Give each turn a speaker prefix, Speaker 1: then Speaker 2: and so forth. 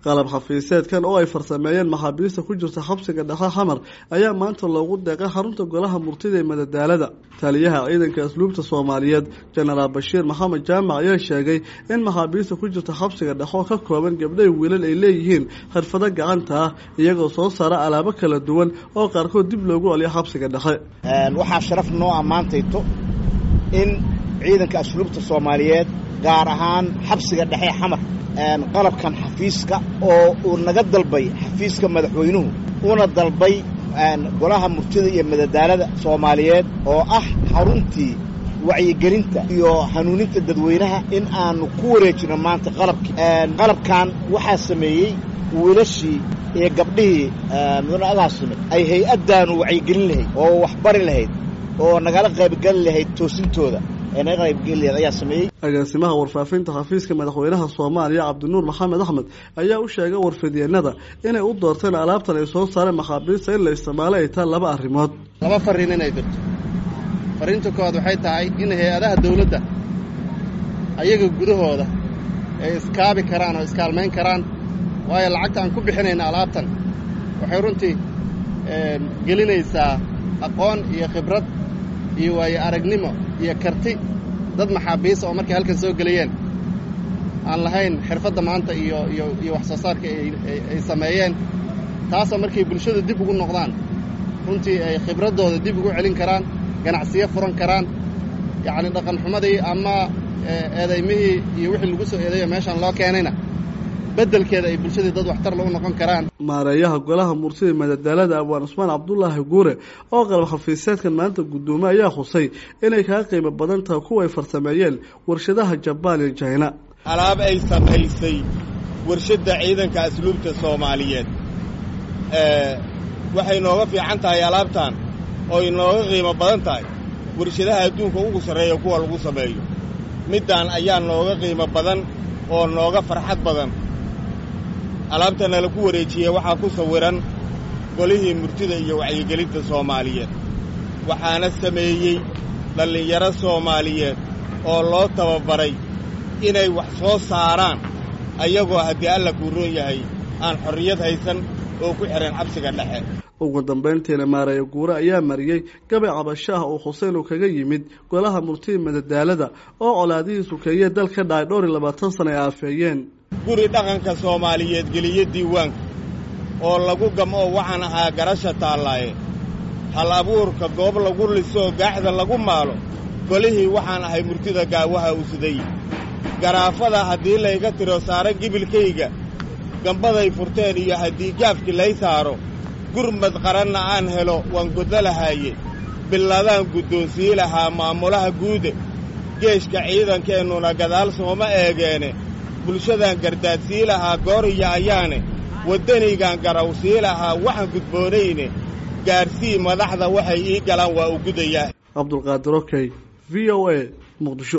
Speaker 1: qalab xafiiseedkan oo ay farsameeyeen maxaabiista ku jirta xabsiga dhexe xamar ayaa maanta loogu deeqay xarunta golaha murtida ee madadaalada taliyaha ciidanka asluubta soomaaliyeed jenaraal bashiir maxamed jaamac ayaa sheegay in maxaabiista ku jirta xabsiga dhexe oo ka kooban gabdhay wiilal ay leeyihiin xirfado gacanta ah iyagoo soo saara alaabo kala duwan oo qaarkood dib loogu celiyo xabsiga dhexe
Speaker 2: waxaa sharaf noo ammaantayto in ciidanka asluubta soomaaliyeed gaar ahaan xabsiga dhexe xamar qalabkan xafiiska oo uu naga dalbay xafiiska madaxweynuhu una dalbay golaha murtida iyo madadaalada soomaaliyeed oo ah xaruntii wacyigelinta iyo hanuuninta dadweynaha in aanu ku wareejino maanta qalabkii qalabkan waxaa sameeyey wiilashii iyo gabdhihii mudanaadaasime ay hay-addaanu wacyigelin lahayd oo waxbari lahayd oo nagala qaybgeli lahayd toosintooda
Speaker 1: agaasimaha warfaafinta xafiiska madaxweynaha soomaaliya cabdinuur maxamed axmed ayaa u sheegay warfidyeennada inay u doorteen alaabtan ay soo saareen maxaabiista in la isticmaalo ay tahay laba arrimood
Speaker 3: laba farriin inay dirto farriinta koowaad waxay tahay in hay-adaha dawladda ayaga gudahooda ay iskaabi karaan oo iskaalmayn karaan waayo lacagta aan ku bixinayna alaabtan waxay runtii gelinaysaa aqoon iyo khibrad iyo waayo aragnimo iyo karti dad maxaabiisa oo markay halkan soo gelayeen aan lahayn xirfadda maanta iyo iyo iyo wax soo saarka ay sameeyeen taasoo markay bulshada dib ugu noqdaan runtii ay khibraddooda dib ugu celin karaan ganacsiyo furan karaan yacni dhaqanxumadii ama eedaymihii iyo wixii lagu soo eedayo meeshaan loo keenayna beddelkeeda ay bulshadii dad waxtar lagu noqon karaan
Speaker 1: maareeyaha golaha murtida madadaalada abwaan cusmaan cabdulaahi guure oo qalab xafiiseedkan maanta guddoomay ayaa xusay inay kaga qiimo badan tahay kuwa ay farsameeyeen warshadaha jabaan iyo jayna
Speaker 4: alaab ay samaysay warshadda ciidanka asluubta soomaaliyeed waxay nooga fiican tahay alaabtan oo inooga qiimo badan tahay warshadaha adduunka ugu sarreeya kuwa lagu sameeyo middaan ayaa nooga qiimo badan oo nooga farxad badan alaabtana laku wareejiyey waxaa ku sawiran golihii murtida iyo wacyigelinta soomaaliyeed waxaana sameeyey dhallinyaro soomaaliyeed oo loo tababaray inay wax soo saaraan ayagoo haddii alla kuu roon yahay aan xorriyad haysan oo ku xidhan xabsiga dhexe
Speaker 1: ugu dambayntiina maareeya guure ayaa mariyey gabay cabasho ah oo xuseen uu kaga yimid golaha murtida madadaalada oo colaadihii sukeeye dal ka dhacay dhowr iyo labaatan sana ay aafeeyeen
Speaker 4: guri dhaqanka soomaaliyeed geliyo diiwaanka oo lagu gamo waxaan ahaa garasha taallaaye hal abuurka goob lagu lisoo gaaxda lagu maalo golihii waxaan ahay murtida gaawaha usuday garaafada haddii layga tiro saaro gibilkayga gambaday furteen iyo haddii gaafki lay saaro gurmad qaranna aan helo waan goddo lahaaye billadaan guddoonsii lahaa maamulaha guude geeshka ciidankeennuna gadaal sooma eegeene bulshadaan gardaadsii lahaa gooriya ayaane waddanaygaan garawsii lahaa waxaan gudboonayne gaarsii madaxda waxay ii galaan waa u gudayaa
Speaker 1: cabdulqaadir okey v o a muqdisho